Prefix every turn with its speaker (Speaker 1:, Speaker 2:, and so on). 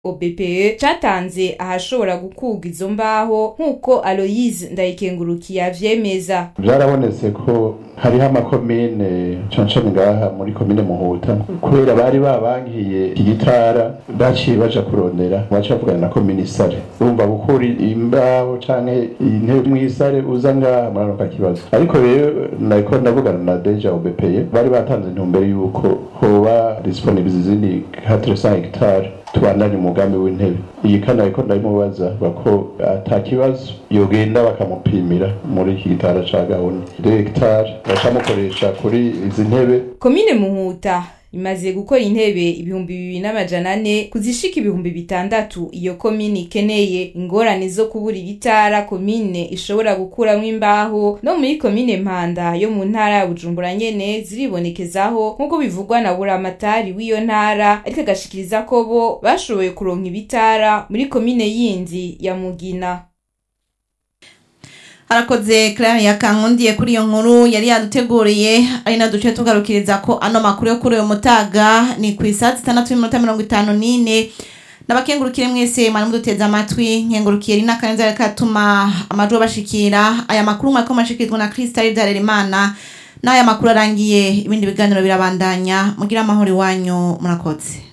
Speaker 1: OBPE catanze ahashobora gukurwa izo mbaho nk'uko Aloise Ndayikengurukiye avyemeza
Speaker 2: byarabonetse ko hariho amakomine cancane ngaha muri komine muhuta kubera bari babankiye igitara baciye baja kurondera baca bavugana na komine isare urumva gukura imbaho canke intebe mw'isare uza ngaha muraronka kibazo ariko rero nariko ndavugana na deja obepeye bari batanze intumbero yuko hoba disponible izindi 400 hectares tubandanye umugambi w'intebe iyi kandi ariko ndabimubaza bako ata kibazo yogenda bakamupimira muri iki gitara ca gahunda hegitari bakamukoresha kuri izi ntebe
Speaker 1: komine muhuta imaze gukora intebe ibihumbi bibiri n'amajana ane kuzishika ibihumbi bitandatu iyo komine ikeneye ingorane zo kubura ibitara komine ishobora gukuramwo imbaho no muri komine mpanda yo mu ntara ya bujumbura nyene ziribonekezaho nk'uko bivugwa na buramatari w'iyo ntara ariko agashikiriza ko bo bashoboye kuronka ibitara muri komine yindi ya mugina
Speaker 3: harakoze Claire yakankundiye kuri iyo nkuru yari yaduteguriye ari na duce tugarukiriza ko ano makuru yo kuri uyu mutaga ni ku isaha zitandatu n'iminota mirongo itanu n'ine nabakengurukire mwese mwari muduteze amatwi nkengurukiye rina kaneza katuma amajwi bashikira aya makuru mwariko mashikirizwa na Crystal Darerimana n'aya makuru arangiye ibindi biganiro birabandanya mugira amahoro iwanyu murakoze